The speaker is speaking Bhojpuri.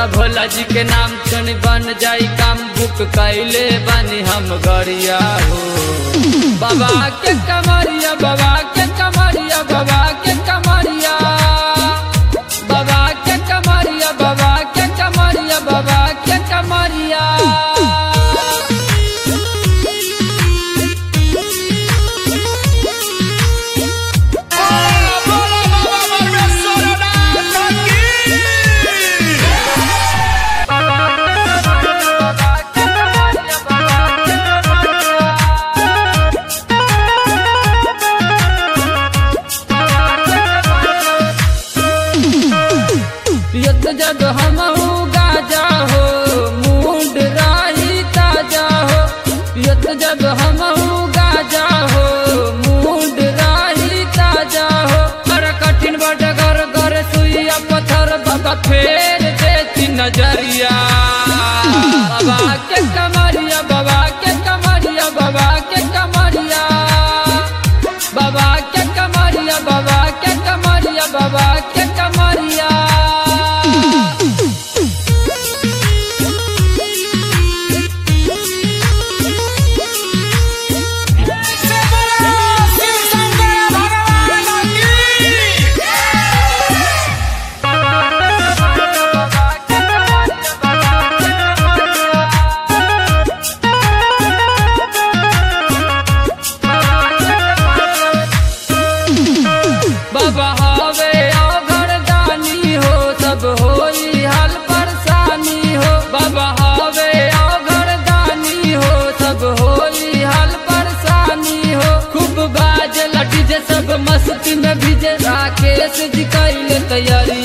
बोला भोला जी के नाम सुन बन जाई काम बुक कैले बनी हम गरिया हो बाबा के कमरिया बाबा के कमरिया बाबा के कमरिया बाबा के कमरिया बाबा के कमरिया बाबा के कमरिया बोला बोला बाबा परमेश्वरनाथ की पियत जब हम गाजा हो मूड राही ताजा हो पियत जब हम गाजा हो मूड राही ताजा हो कर कठिन बट कर कर सुइया पत्थर बाबा फेर देती नजरिया बाबा के कमरिया बाबा के कमरिया बाबा के कमरिया बाबा के कमरिया बाबा के कमरिया बाबा के कमरिया से बोला शिव शंकर भगवान की बाबा हवे अघर दानी हो सब होई हाल परेशानी हो बाबा हवे अघर दानी हो सब होई हाल परेशानी हो खूब बाज लटी जे सब मस्ती में भिजे राकेश जी कैले तैयारी